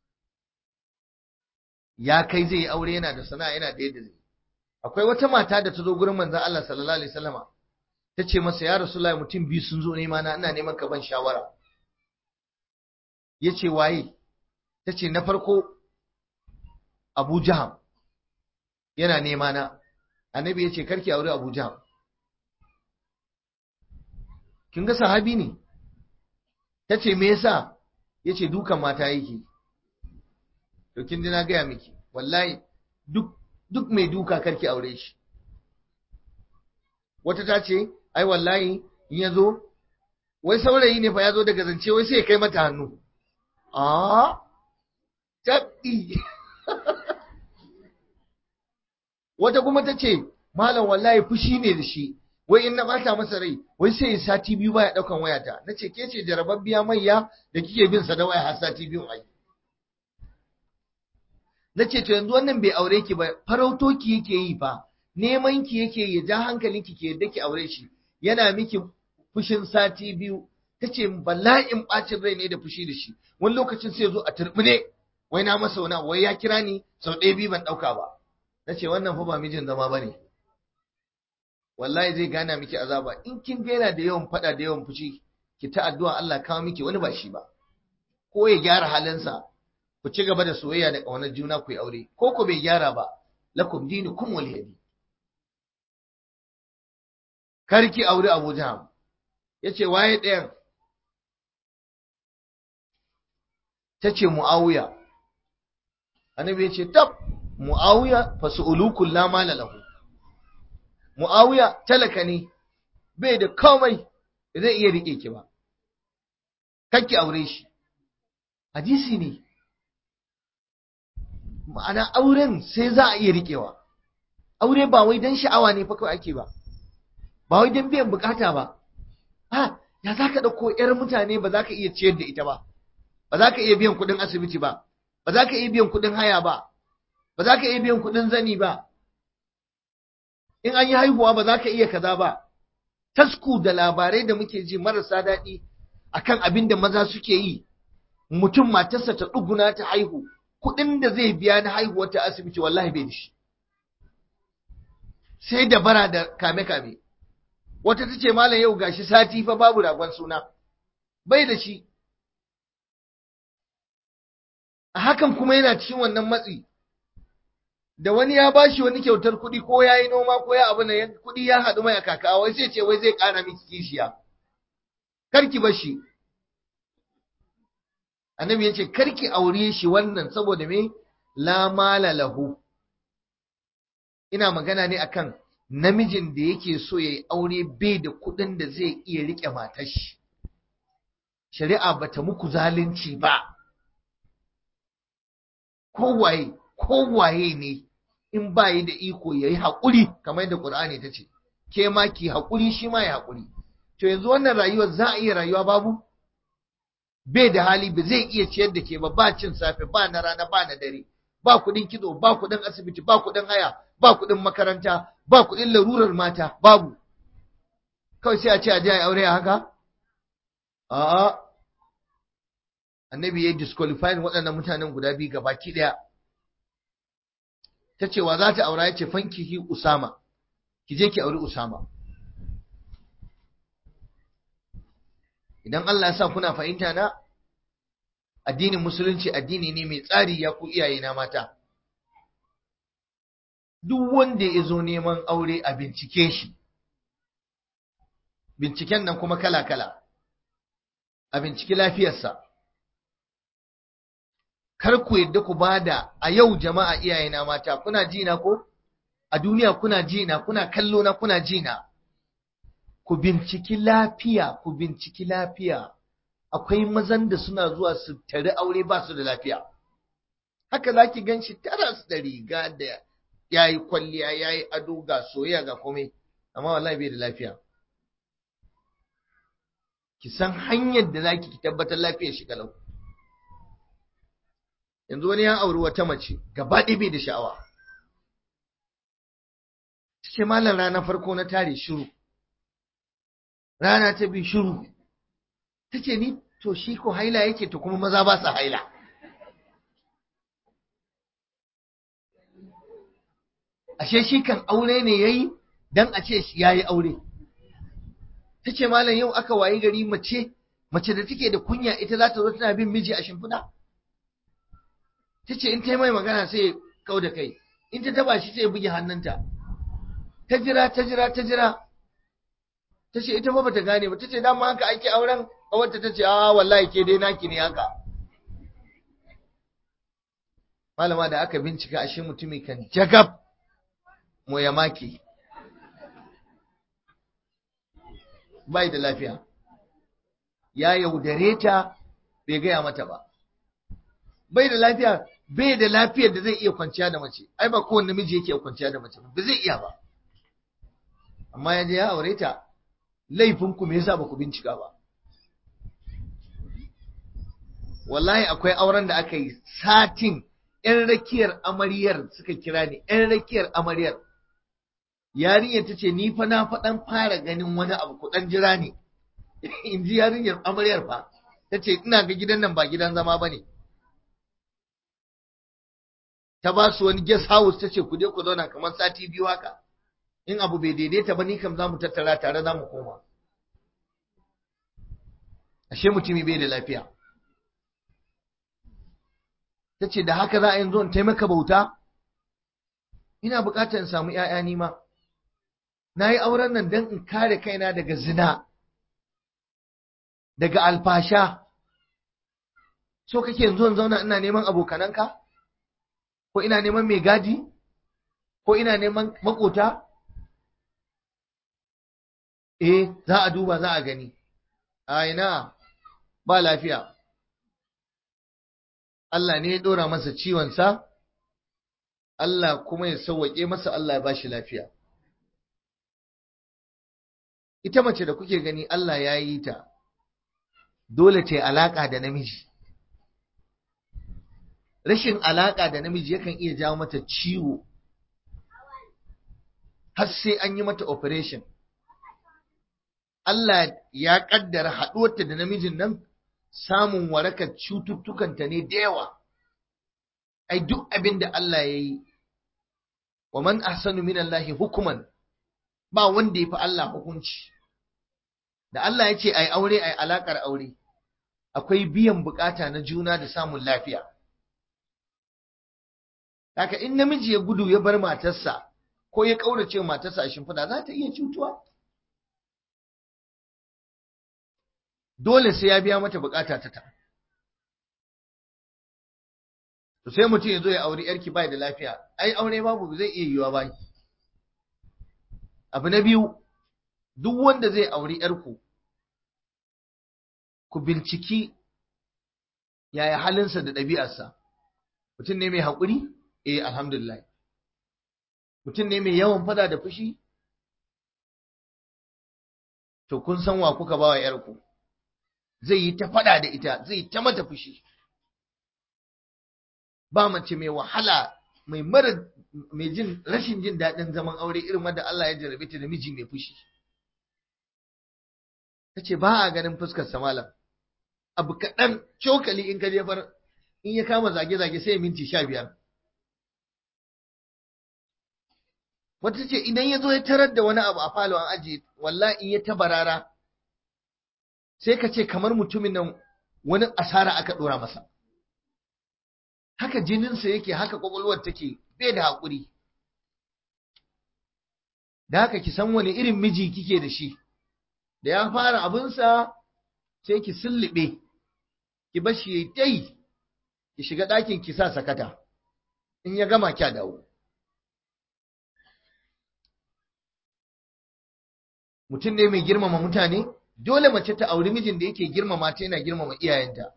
ya kai zai yi aure yana da sana'a yana da yadda zai akwai wata mata da ta zo gurin manzon Allah sallallahu alaihi wasallama ta ce masa ya rasulullahi mutum biyu sun zo nema na ina neman ka ban shawara ya ce waye ta ce na farko abu jaham yana nema na annabi ya ce karki aure abu jaham kin ga sahabi ne ta ce me yasa ya ce dukan mata yake to kin na gaya miki wallahi duk duk mai duka karki aure shi wata ta ce ai wallahi in ya zo wai saurayi ne fa ya zo daga zance wai sai ya kai mata hannu a tabbi wata kuma ta ce malam wallahi fushi ne da shi wai in na bata masa rai wai sai sati biyu baya daukan wayata nace ke ce jarababbiya maiya da kike bin sa da waya har sati biyu ai nace to yanzu wannan bai aure ki ba farauto ki yake yi fa neman ki yake ya ja hankalin ki ke yadda ki aure shi yana miki fushin sati biyu tace bala'in bacin rai ne da fushi da shi wani lokacin sai zo a turbine wai na masa wani wai ya kira ni sau ɗaya biyu ban ɗauka ba nace wannan fa ba mijin zama bane wallahi zai gana miki azaba in kin ga yana da yawan fada da yawan fushi ki ta addu'a Allah kawo miki wani ba shi ba ko ya gyara halinsa ku ci gaba da soyayya da ƙaunar juna ku yi aure ko ku bai gyara ba lakum dinukum waliyadi karki aure Abu Jaham yace waye ɗayan tace Muawiya annabi yace tab Muawiya fasu'ulukul la mala lahu Mu'awiya talaka ne, bai da komai zai iya riƙe ki ba, kakki aure shi. Hadisi ne, ma'ana auren sai za a iya riƙewa. Aure ba wai don sha'awa ne fa kawai ake ba, ba wai don biyan bukata ba. Ha, ya za ka ɗauko ‘yar mutane ba za ka iya ciyar da ita ba, ba za ka iya biyan kuɗin asibiti ba, ba za ka iya biyan kuɗin haya ba, ba za ka iya biyan kuɗin zani ba. in an yi haihuwa ba za ka iya kaza ba tasku da labarai da muke ji marasa daɗi akan abin da maza suke yi mutum matarsa ta ɗuguna ta haihu kuɗin da zai biya na haihuwar ta asibiti wallahi bai da shi sai da bara da kame-kame wata ta ce malam yau gashi sati fa babu ragon suna bai da shi a hakan kuma yana cikin wannan matsi da wani ya bashi wani kyautar kuɗi ko ya yi noma ko ya abu na kuɗi ya haɗu mai a kaka wai sai ce wai zai ƙara miki kishiya karki bashi annabi ya ce karki aure shi wannan saboda me la mala lahu ina magana ne akan namijin da yake so ya yi aure bai da kuɗin da zai iya riƙe matar shi shari'a bata muku zalunci ba kowaye kowaye ne in ba yi da iko ya yi haƙuri kamar yadda ƙur'ani ta ce ke ma ki haƙuri shi ma ya haƙuri to yanzu wannan rayuwar za a iya rayuwa babu bai da hali ba zai iya ciyar da ke ba ba cin safe ba na rana ba na dare ba kuɗin kitso ba kuɗin asibiti ba kuɗin haya ba kuɗin makaranta ba kuɗin larurar mata babu kawai sai a ce a je a aure a haka a'a annabi ya disqualifying waɗannan mutanen guda biyu gabaki ɗaya ta ce wa za ta aura ya ce fankihi Usama, ki je ki auri Usama. Idan Allah ya sa kuna fahimta na, addinin Musulunci addini ne mai tsari ya ku iyaye na mata. Duk wanda ya zo neman aure a bincike shi, binciken nan kuma kala-kala, a binciki lafiyarsa. kar ku yadda ku bada a yau jama'a iyayena mata kuna ji na ko a duniya kuna ji na kuna kallo na kuna ji na ku binciki lafiya ku binciki lafiya akwai mazan da suna zuwa su tari aure ba su da lafiya haka zaki ganshi taras da riga da yayi kwalliya yayi ado ga soyayya ga komai amma wallahi bai da lafiya ki san hanyar da zaki ki tabbatar lafiyar shi kalau yanzu wani ya auri wata mace gaba ɗaya bai da sha'awa ce malam rana farko na tare shiru rana ta bi shiru ta ce ni to shi ko haila yake to kuma maza ba su haila ashe shi kan aure ne yayi dan a ce ya yi aure ta ce malam yau aka wayi gari mace mace da take da kunya ita za ta zo tana bin miji a shimfiɗa ta ce in ta yi mai magana sai kau da kai in ta taba shi sai buge hannunta ta jira ta jira ta jira ta ce ita ba bata gane ba ta ce dama haka ake auren kawarta ta ce a wallahi ke dai naki ne haka malama da aka bincika ashe mutumi kan jagab mu ya maki bai da lafiya ya yaudare ta bai gaya mata ba bai da lafiya bai da lafiyar da zai iya kwanciya da mace ai ba kowanne namiji yake kwanciya da mace ba zai iya ba amma ya je ya aure ta laifin ku me yasa ba ku bincika ba wallahi akwai auren da aka yi satin yan rakiyar amaryar suka kira ni yan rakiyar amaryar yarinyar ta ce ni fa na faɗan fara ganin wani abu ku ɗan jira ne in ji yarinyar amaryar fa ta ce ina ga gidan nan ba gidan zama ba ne ta ba su wani guest house ta ce ku je ku zauna kamar sati biyu haka in abu bai daidaita ba ni kam za mu tattara tare za mu koma ashe mutumi bai da lafiya ta ce da haka za a yanzu in taimaka bauta ina bukatar in samu ‘ya'ya nima na yi auren nan don in kare kaina daga zina daga alfasha so kake yanzu in zauna ina neman abokananka ko ina neman mai gadi ko ina neman makota eh za a duba za a gani a ina ba lafiya Allah ne ya dora masa ciwonsa Allah kuma ya sauwaƙe masa Allah ya bashi lafiya ita mace da kuke gani Allah ya yi ta dole ta yi alaƙa da namiji rashin alaƙa da namiji yakan iya jawo mata ciwo har sai an yi mata operation Allah ya ƙaddara haɗuwarta da namijin nan samun warakar cututtukanta ne da yawa ai duk abin da Allah ya yi wa man ahsanu min Allahi hukuman ba wanda ya fi Allah hukunci da Allah ya ce ai aure ai alakar aure akwai biyan bukata na juna da samun lafiya haka in namiji ya gudu ya bar matarsa ko ya kaurace matarsa a shimfiɗa za ta iya cutuwa dole sai ya biya mata bukata ta ta to sai mutum ya zo ya auri yarki bai da lafiya ai aure babu zai iya yiwa ba abu na biyu duk wanda zai auri yarku ku binciki yaya halinsa da ɗabi'arsa mutum ne mai haƙuri eh alhamdulillah mutum ne mai yawan fada da fushi to kun san wa kuka ba wa yarku zai yi ta fada da ita zai ta mata fushi ba mace mai wahala mai mara mai jin rashin jin daɗin zaman aure irin wanda Allah ya jarabe ta da miji mai fushi tace ba a ganin fuskar sa malam abu kaɗan cokali in ka jefar in ya kama zage-zage sai minti sha biyar wata ce idan ya zo ya tarar da wani abu a falo an ajiye wallahi in ya tabarara sai ka ce kamar mutumin nan wani asara aka ɗora masa haka jininsa yake haka kwakwalwar take bai da haƙuri da haka ki san wani irin miji kike da shi da ya fara abinsa sai ki sullube ki bar shi dai ki shiga ɗakin ki sa sakata in ya gama kya dawo mutum ne mai girmama mutane dole mace ta auri mijin da yake girmama ta yana girmama iyayenta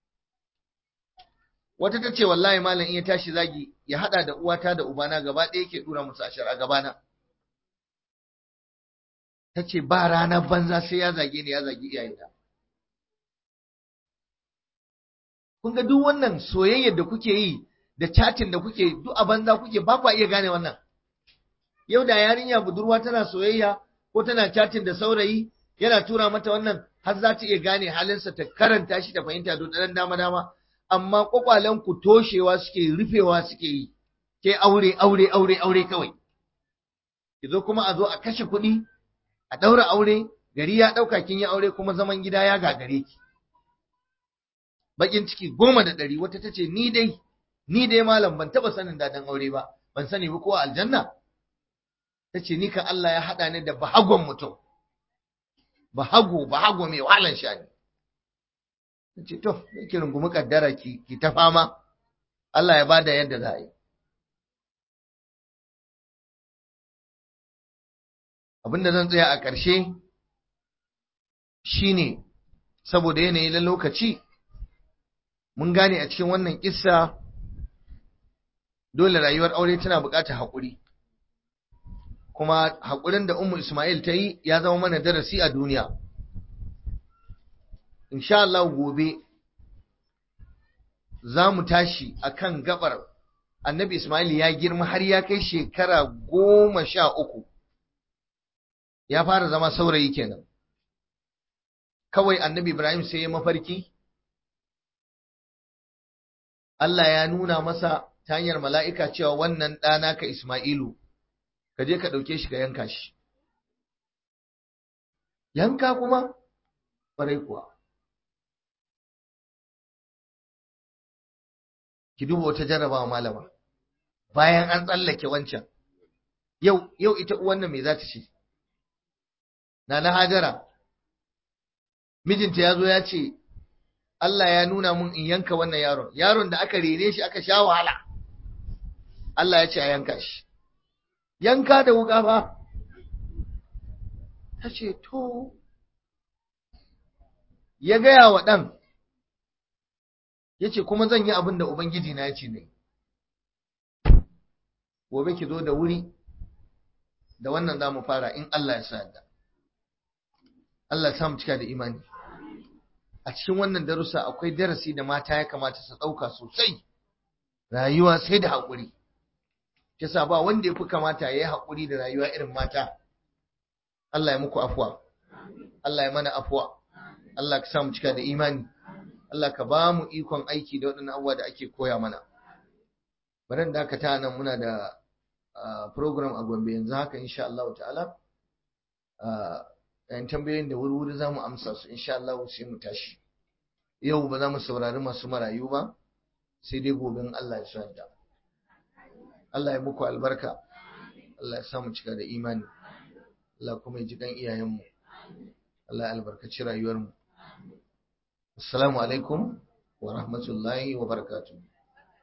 wata ta ce wallahi malam in ya tashi zagi ya hada da uwata da ubana gaba ɗaya yake dura musu ashar a gabana ta ce ba ranar banza sai ya zage ni ya zagi iyayena kun ga duk wannan soyayyar da kuke yi da chatin da kuke duk a banza kuke ba kwa iya gane wannan yau da yarinya budurwa tana soyayya ko tana chatin da saurayi yana tura mata wannan har za ta iya gane halinsa ta karanta shi ta fahimta don ɗan dama dama amma kwakwalen ku toshewa suke rufewa suke yi ke aure aure aure aure kawai ki zo kuma a zo a kashe kuɗi a ɗaura aure gari ya ɗauka kin yi aure kuma zaman gida ya gagare ki bakin ciki goma da ɗari wata ta ce ni dai ni dai malam ban taɓa sanin daɗin aure ba ban sani ba ko aljanna ta ce ni kan Allah ya haɗa ni da bahagon mutum bahago bahago mai wahalan shani ta ce to ki rungumi kaddara ki ki ta fama Allah ya bada yadda za a yi abinda zan tsaya a ƙarshe shine saboda yanayi na lokaci mun gane a cikin wannan kissa dole rayuwar aure tana buƙatar haƙuri kuma haƙurin da Ummu Ismail ta yi ya zama mana darasi a duniya insha Allah gobe za mu tashi akan gabar annabi Ismail ya girma har ya kai shekara goma sha uku ya fara zama saurayi kenan kawai annabi Ibrahim sai ya mafarki Allah ya nuna masa ta hanyar mala'ika cewa wannan ɗana ka Ismailu ka je ka ɗauke shi ka yanka shi yanka kuma ƙwarai kuwa ki duba wata jarrabawa malama bayan an tsallake wancan yau yau ita uwan nan me za ta ce na na hajara mijinta ya zo ya ce Allah ya nuna mun in yanka wannan yaron yaron da aka rene shi aka sha wahala Allah ya ce a yanka shi yanka da wuka ba ta ce to ya gaya wa ɗan ya ce kuma zan yi abin da Ubangiji na ya ce ne gobe ki zo da wuri da wannan za mu fara in Allah ya sa yadda Allah ya samu cika da imani a cikin wannan darussa akwai darasi da mata ya kamata su ɗauka sosai rayuwa sai da haƙuri yasa ba wanda ya fi kamata ya yi haƙuri da rayuwa irin mata Allah ya muku afuwa Allah ya mana afuwa Allah ka samu cika da imani Allah ka ba mu ikon aiki da waɗannan abubuwa da ake koya mana bari da aka ta nan muna da program a Gombe yanzu haka insha Allah ta'ala yan tambayoyin da wuri-wuri za mu amsa su insha Allah sai mu tashi yau ba za mu saurari masu marayu ba sai dai gobe Allah ya sa da Allah ya muku albarka Allah ya samu cika da imani Allah kuma ya ji kan iyayenmu Allah ya albarkaci rayuwarmu assalamu alaikum wa rahmatullahi wa barakatuh